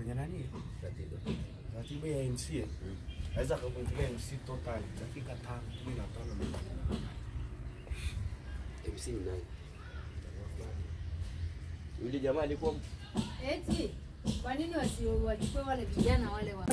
kwenye nani ratiba ya MC aweza akakuingilia MC total dakika tano kumi na tano MC ni nani? Yule jamaa alikuwa Eti, kwa nini wasiwachukue wale vijana wale wa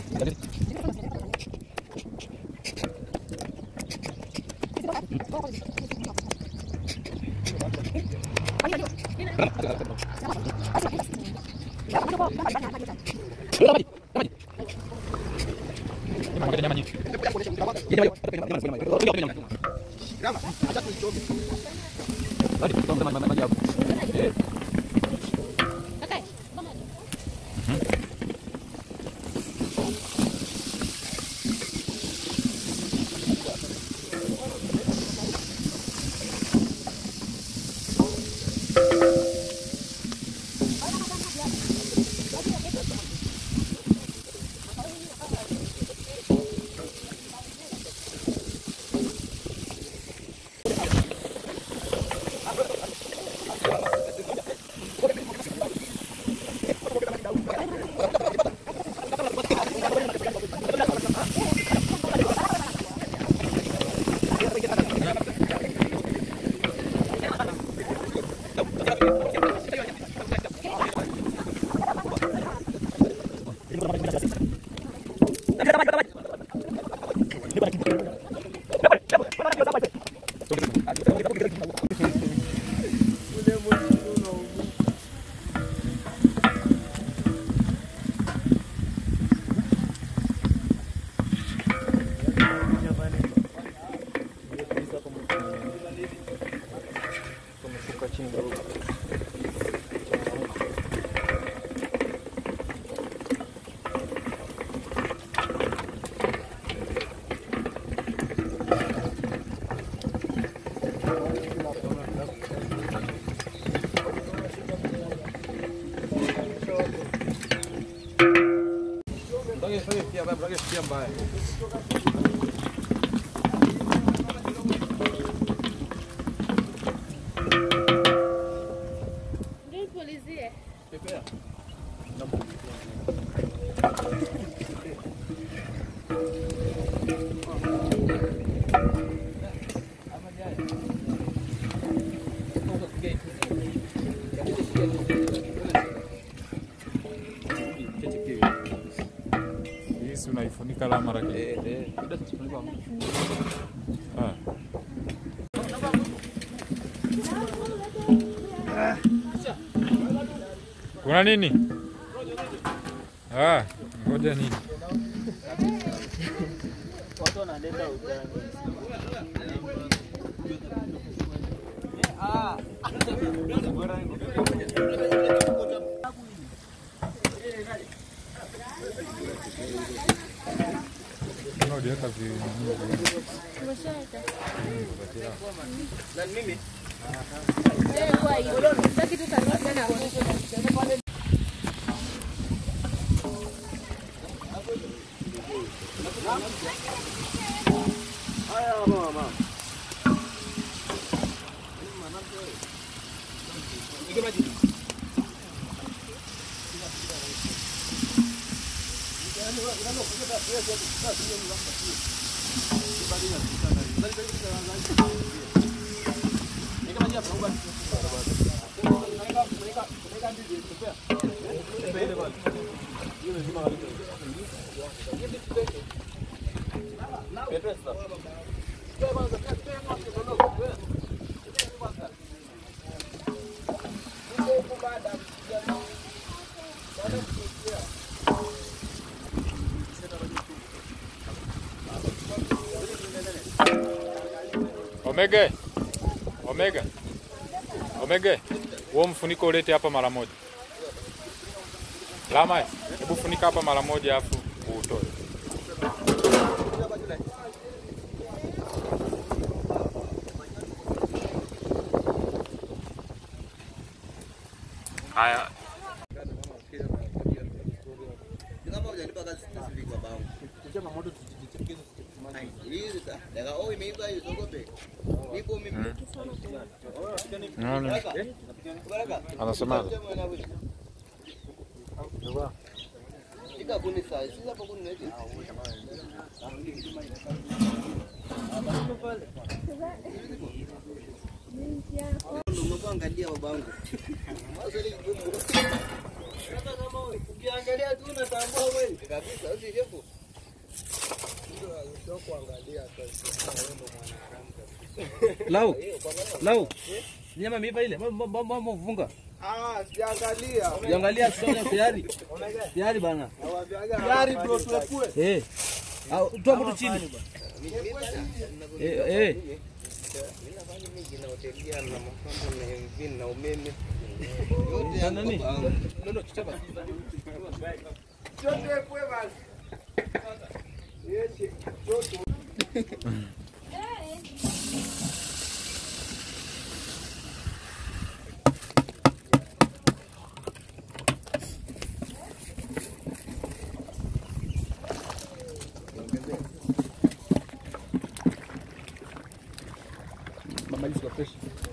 Hii si unaifunika la mara kile. eh eh. Ah. Kuna nini? Ah, ngoja nini? Mbona uliweka vi nini vi- Omega. Omega. Omega. Huo mfuniko ulete hapa mara moja. Lama, hebu funika hapa mara moja afu uutoe. Haya, Nani? Anasema Angalia babangu. Ukiangalia tu unatambua wewe kabisa, usijepo. Lau. Lau. Nyama mipa ile. Mama mfunga. Ah, siangalia. Ukiangalia sasa tayari. Tayari bana. Gari bro tuepue. Eh. Au toa mtu chini. Eh eh. Na nani? Ndio kichapa. Tuepue basi. Yes. Mama hizo fresh.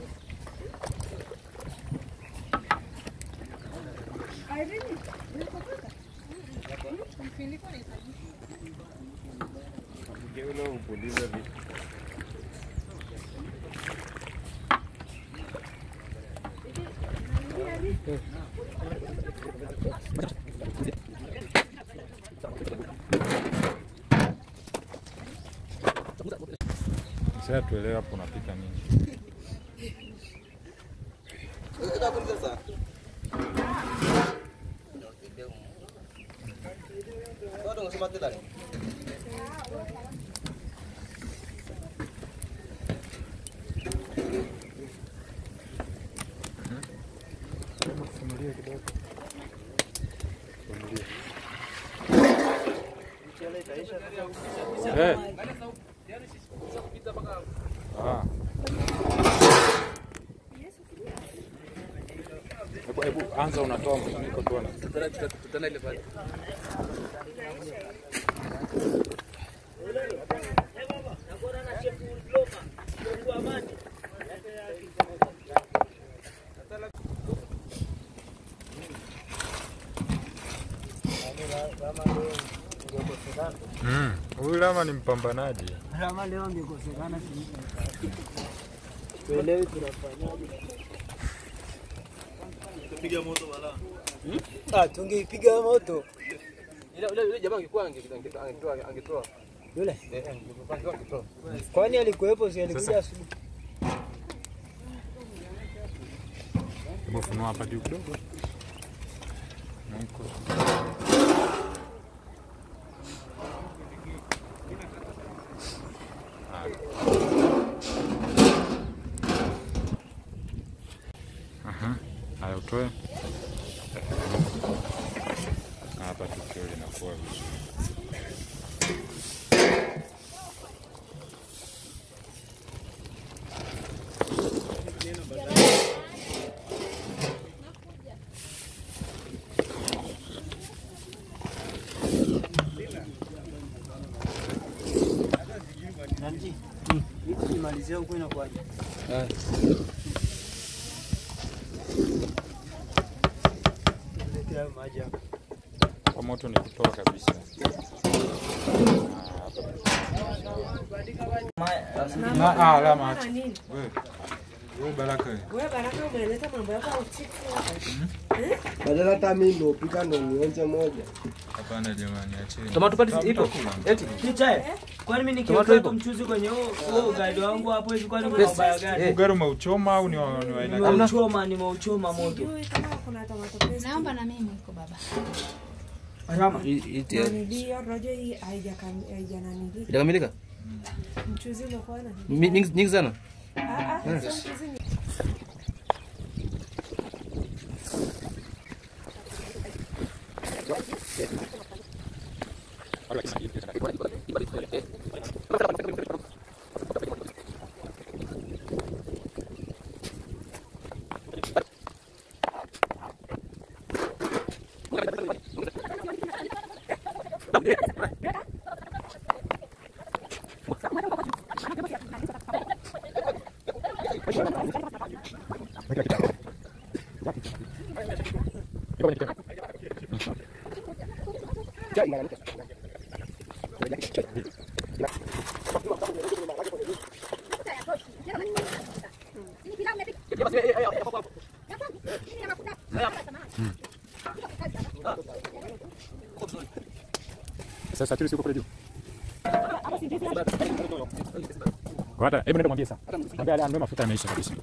Sasa tuelewe hapo unapika nini. Sasa. Bado unasema tena. Eh. Ah. Hebu hebu anza unatoa mfuniko tuone. Tutana ile pale. Mm. Huyu Lama ni mpambanaji. Kama leo angekosekana tuelewi tunafanyaje. Ah, tungeipiga moto Ile ile ile jamaa angekuwa angetoa angetoa angetoa. yule. Eh, angekuwa angetoa. Kwani alikuwepo? Si alikuja asubuhi? Hebu funua hapa juu kidogo. Mwiko. Aha. Haya utoe. Na Hapa tukio linakuwa vizuri. Nanji. Vitu kimalizia huko inakuwaje? Ah. Lete hayo maji hapa. Kwa moto ni kutoa kabisa. Na ah, Lama acha. Wewe. Wewe Baraka. wewe. Wewe Baraka umeleta mambo yako ya uchifu hapa. Badala hata mimi ndo pika ndo nionje moja. Hapana jamani, acheni. Tomato paste ipo. Eti. Kicha. Kwani mimi Tomato nikiweka ipo? mchuzi kwenye huo huo ugali wangu hapo hivi kwani kuna ubaya gani? Eh. Ugali umeuchoma au ni wa ni wa aina gani? Nimeuchoma, nimeuchoma moto. Sijui kama kuna tomato paste. Naomba na mimi iko baba. Rama. Iti. Nanili rojo hii haijakam- haijananili. Itakamilika? Mchuzi umekuwa na. Mi- Nyingi nyingi sana. Ah ah, sio mchuzi ni Sasa tuli siko kule juu. Wata, hebu nenda mwambie sasa. Mwambie ale mafuta yameisha kabisa.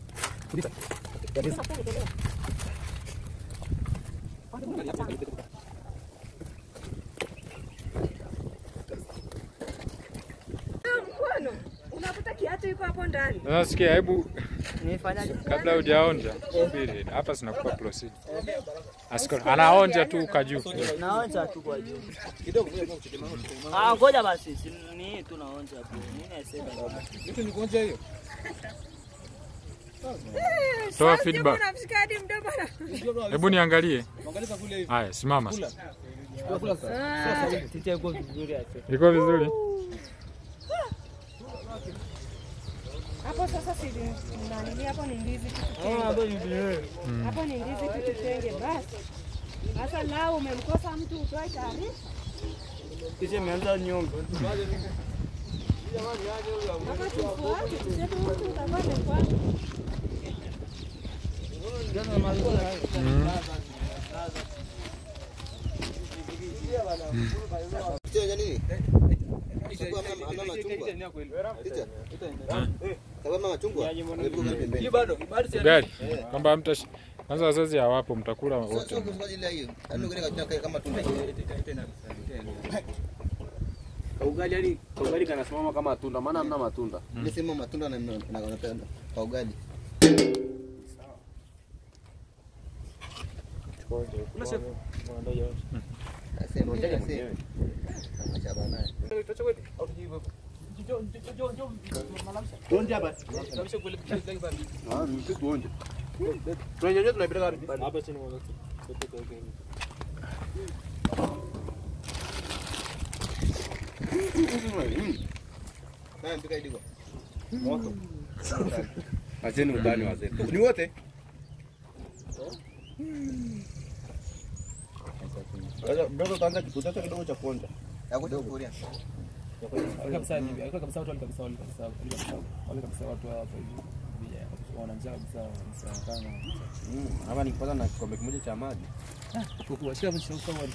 Mkono unakuta kiatu iko hapo ndani. Sasa sikia, hebu kabla hujaonja, subiri. Hapa sinakupa proceed. Askari anaonja tu kaju. Naonja tu kwa juu. Ah, ngoja basi. si- Ni hii tu naonja tu. Mimi nasema. Vitu ni kuonja hiyo. Toa Sasa feedback. unamshika hadi mdomo. Hebu niangalie. Angalia kule hivi. Haya, simama sasa. Kula kula sasa. Tita iko vizuri hapo. Iko vizuri? Hapo sasa si nani hapo ni ndizi tu. Ah, hapo ni vizuri. Hapo ni ndizi tu tutenge basi. Sasa lao umemkosa mtu utoe taarifa. Kisha imeanza nyongo. Hapa tufuate tuseme mtu utakuwa amefuata. Kitu nini? Chukua mama mama chungwa. Ticha. Sababu mama chungwa. Alipokuwa pembeni. bado, bado si Gari. Kwamba mta kwanza wazazi hawapo mtakula Sio wote. kwa ajili ya hiyo. Yaani kile kachana kama tunda. Ugali yani ugali kanasimama kama tunda, maana hamna matunda. Ile sema matunda na na wanapenda kwa ugali. Asema ndio asema. Acha bana. Tuonje hapa. Ah, mtu tuonje. Tunanyonyoa tunapeleka wapi? Hapa chini mwanzo. Haya mpika iliko. Acheni utani wazee. Ni wote? Sasa mdogo kaanza kiputacho kidogo cha kuonja. Yako kuria. kabisa hivi alikuwa kabisa watu wale kabisa wale kabisa wale kabisa wale kabisa watu hapa hivi vijana wana njaa kabisa kabisa kama Mm, hapa nikipata na kikombe kimoja cha maji. kwa shida mwisho kwa wale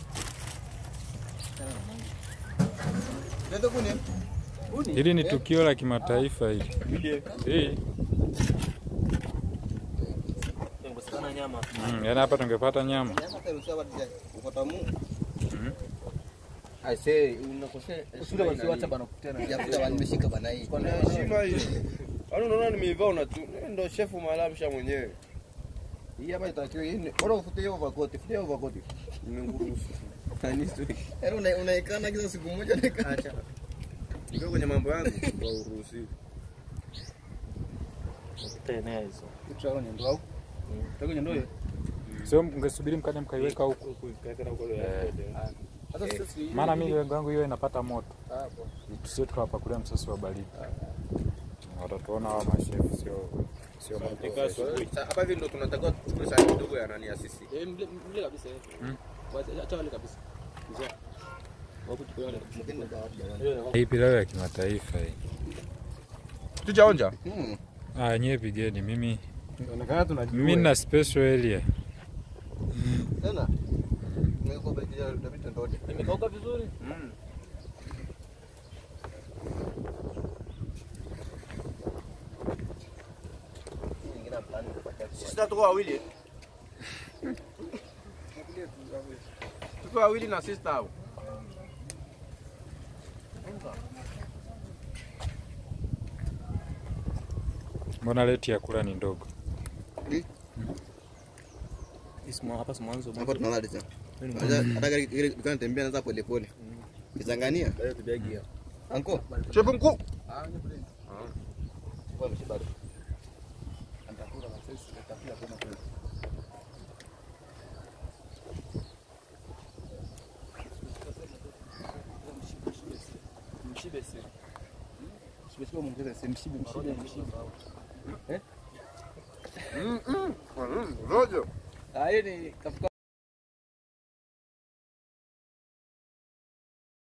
Ndio kuni. Hili ni tukio la kimataifa hili. Hii. Kukosekana nyama. Mm, yaani hapa tungepata nyama. Nyama taruhusiwa watu ya ukota mu. I say unakosea. shida basi wacha bana kutena Jafuta wanimeshika bana hii. Kwa heshima hii. Yaani unaona nimeivaa una tu. Ndio chef malamsha mwenyewe. Hii hapa itakiwa hii. ni- Bora ufute hiyo overcoat, fute hiyo overcoat. Nimekuruhusu. Tani story. Yaani una- unaikana kila siku moja unaikana. Ndio kwenye mambo yangu ndio uruhusiwi. Tena hizo. tutao ni ndo au tutao ndo hiyo Sio mngesubiri mkaja mkaiweka huku. sasa sisi Maana mimi lengo langu hiyo inapata moto. Tusije tukawapakulia msosi wa baridi. Watatuona hawa mashefu sio sio moto. Sasa hapa hivi ndio tunatakiwa tuchukue sahani kidogo ya nani ya sisi. eh mle mle kabisa eh wacha acha wale kabisa Njoo. Wapo chukua wale kabisa Hii pilau ya kimataifa hii. Tujaonja. Mm. Ah, nyewe pigeni mimi Inaonekana tunajua. mimi na special area. Tena. Nimekuwa baki ya David ndote. imekauka vizuri Mm. Nyingine plan kupata. Sisi tuko wawili. Tuko wawili na sister hao. Mbona leti ya kula ni ndogo? Ismo hapa si mwanzo. Hapo tunalala tena. Hata hata gari ile dukani tembea naanza pole pole. Kizangania. Anko. Chef mkuu. Kwa mshiba. mshibe si mshibe sio mwongeza si mshibe mshibe mshibe Rojo. ah yeye ni kafuka